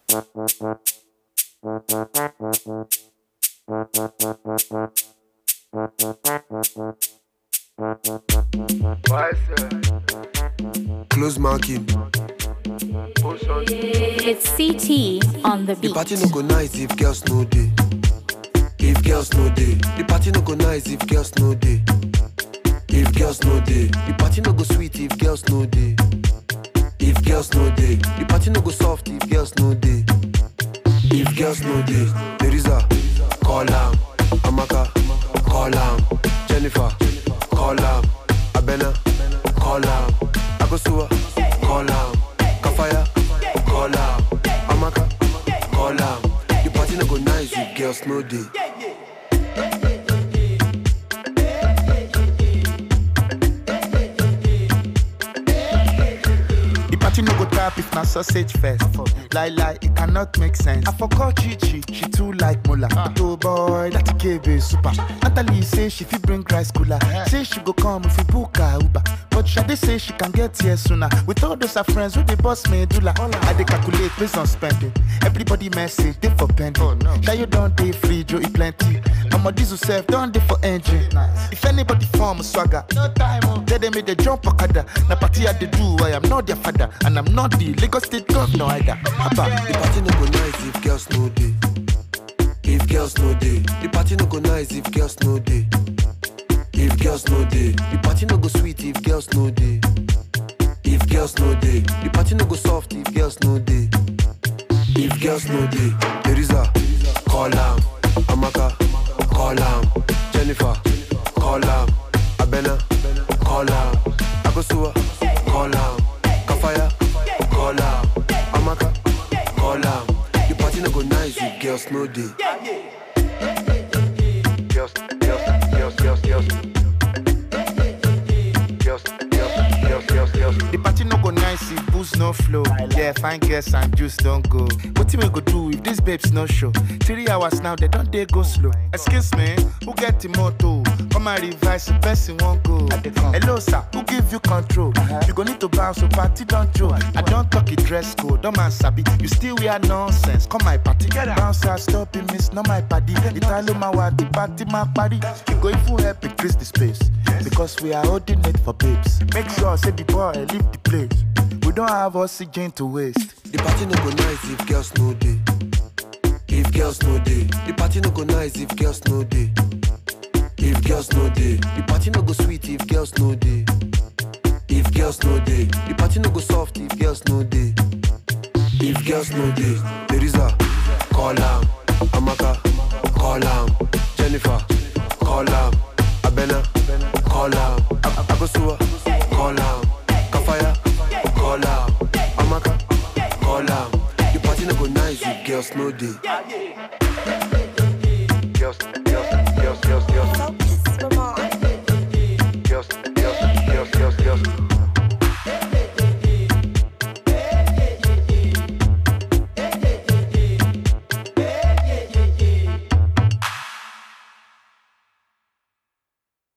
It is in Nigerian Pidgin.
Close marking. It's CT on the The beat. party no go nice if girls no day. If girls no day, the party no go nice if girls no day. If girls no day, the party no go sweet if girls no day. If girls no day, the party no go soft if girls no day. If girls no day, Teresa, call am. Amaka, call am. Jennifer, call am. Abena, call am. Akosua, call am. Kafaya, call am. Amaka, call am. The party no go nice if girls no day. The party no go tap if na sausage fest. Lie lie, it cannot make sense. I forgot Chichi, she too like Mola. Oh boy, that KB super. Natalie say she fit bring rice cooler. Say she go come if we book her Uber. But Shade say she can get here sooner. With all those her friends who they boss medulla. I dey calculate based on spending. Everybody message they for pending. Oh, no. you don't dey free, Joe e plenty. Mama diesel self don't dey for engine. If anybody form swagger, no time. Oh. Tell them make they jump okada. Na party I dey do, I am not their father, and I'm not the Lagos State governor either. Abba. The party no go nice if girls no day. If girls no day, the party no go nice if girls no day. If girls no day, the party no go sweet if girls no day. If girls no day, the party no go soft if girls no day. If girls no day, Teresa, call am. Amaka, call am. Jennifer, call am. Abena, call am. Akosua, call am. Kafaya, call am. Amaka, call am. The party no go nice if girls no day. Girls, girls, girls, girls, girls. Girls, girls, girls, girls, girls. The party no go nice if booze no flow. Yeah, fine girls and juice don't go. What we go do if these babes no show? Three hours now, they don't they go slow. Excuse me, who get the motto? Come and revise the person won't go. Hello, sir, who give you control? You go need to bounce, so party don't joke. I don't talk it dress code, don't man sabi. You still wear nonsense. Come my party, bounce, I stop it, miss, not my party. Italo my what the party, my party. You go if you help increase the space. Because we are holding it for babes. Make sure, say the boy, leave the place. We don't have oxygen to waste. The party no go nice if girls no day. If girls no day, the party no go nice if girls no day. If girls no day, the party no go sweet if girls no day. If girls no day, the party no go soft if girls no day. If girls no day, Teresa, call am. Amaka, call am. Jennifer, call am. Abena, call am. Ab- Abosua, call am. Kafaya, call am. Amaka, call am. The party no go nice if girls no day.